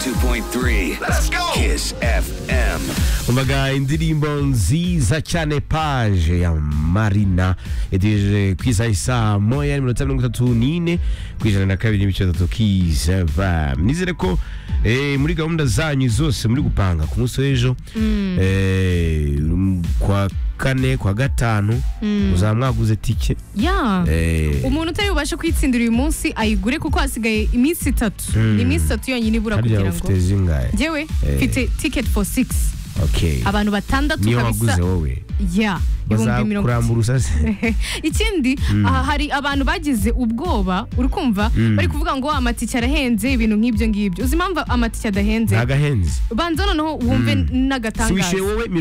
101.3 Let's go Kiss FM umvaga indirimbo nziza cyane paje ya marina yategereje ku isaha isaa moya mirongo itanu mirongo itatu n'ine ku ijana na kabiri n'ibice bitatu kizava nizere ko eh, muri gahunda zanyu zose muri gupanga ku munsi w'ejo eh, kwa kane kwa gatanu muzaba mwaguze tike ya eh, umuntu utari bubashe kwitsindira uyu munsi ayigure kuko hasigaye iminsi itatu ni iminsi itatu yonyine ibura harya kugira ufite ngo zingahe ngewe mfite ticket for six okay abantu batandatu niyo kabisa waguze wowe ya ibihumbi mirongo bazakurambura usase ikindi aha hari abantu bagize ubwoba uri kumva bari kuvuga ngo amatike arahenze ibintu nk'ibyo ngibyo uzi impamvu amatike adahenze ntago ahenze banza noneho wumve n'agatangaza swishyuye wowe